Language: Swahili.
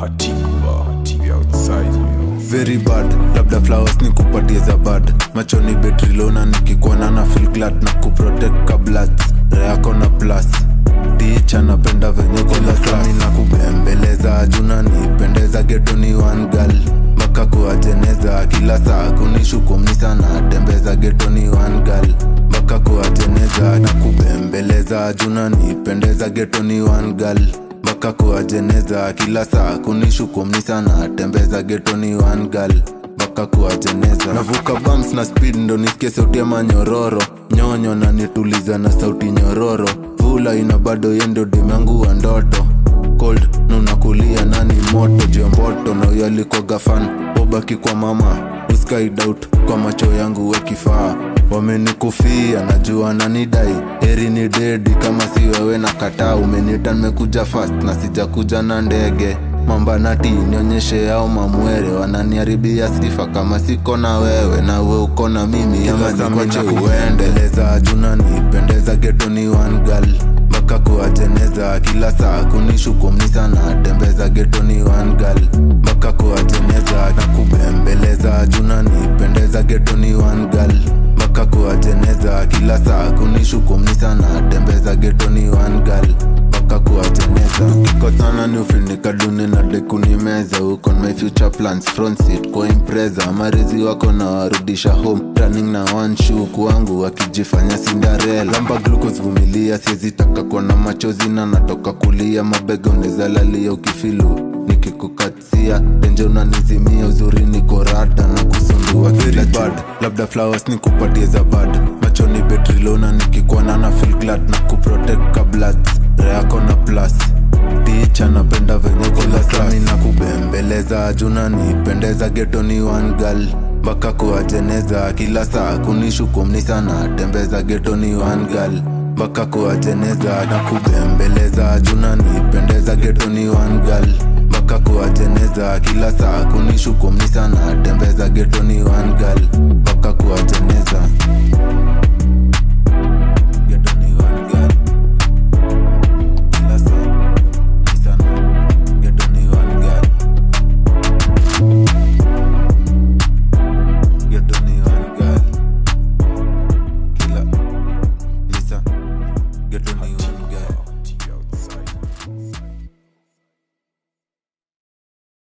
hatikva we outside you know. very bad labda flowers ni kupatie za bad machoni betrilona nikikuona na feel glad na kuprotect kablat reako na plus ticha napenda venye kolasami na kubembeleza juna nipendeza getoni one girl mpaka kuwajeneza kila saa kunishukumni sana tembeza getoni one girl mpaka kuwajeneza na kubembeleza juna nipendeza getoni one girl mpaka kuwajeneza kila saa kunishukumni sana tembeza getoni one girl mpaka kuwajeneza navuka bams na speed ndo nisikie sauti ya manyororo nyonyo na nituliza na sauti nyororo vula ina bado yendo demangu wa ndoto cold na unakulia nani moto jiomboto na huyo alikuwa gafan obaki kwa mama uskaidut kwa macho yangu wekifaa wamenikufia najua nanidai heri ni dedi kama si wewe na kataa umenita nimekuja fast na sijakuja na ndege mambanati nionyeshe yao mamwere wananiharibia sifa kama siko na wewe na we uko na mimi ama nikwache uendeleza juna nipendeza getoni one girl mpaka kuwajeneza kila saa kunishukumni sana tembeza getoni one girl mpaka kuwajeneza na kubembeleza juna nipendeza getoni one girl mpaka kuwajeneza kila saa kunishukumni sana tembeza getoni one girl mpaka kuwajeneza tukikosana ni ufinikaduni na dekunimeza huko on my future plans front seat kwa impreza marizi wako na warudisha home running na one shoe kwangu wakijifanya cinderella lamba glucose vumilia siezitaka kuona machozi na natoka kulia mabega unezalalia ukifilu nikikukatia tenje unanizimia uzuri niko rada na kusundua kila bad labda flowers ni kupatie za bad machoni betrilona nikikuona na feel glad na kuprotect kablat reako na plus ticha napenda venye kolasami na kubembeleza juna nipendeza getoni one girl mpaka kuwajeneza kila saa kunishukumni sana tembeza getoni one girl mpaka kuwajeneza na kubembeleza juna nipendeza getoni one girl mpaka kuwajeneza kila saa kunishukumni sana tembeza getoni one girl mpaka kuwajeneza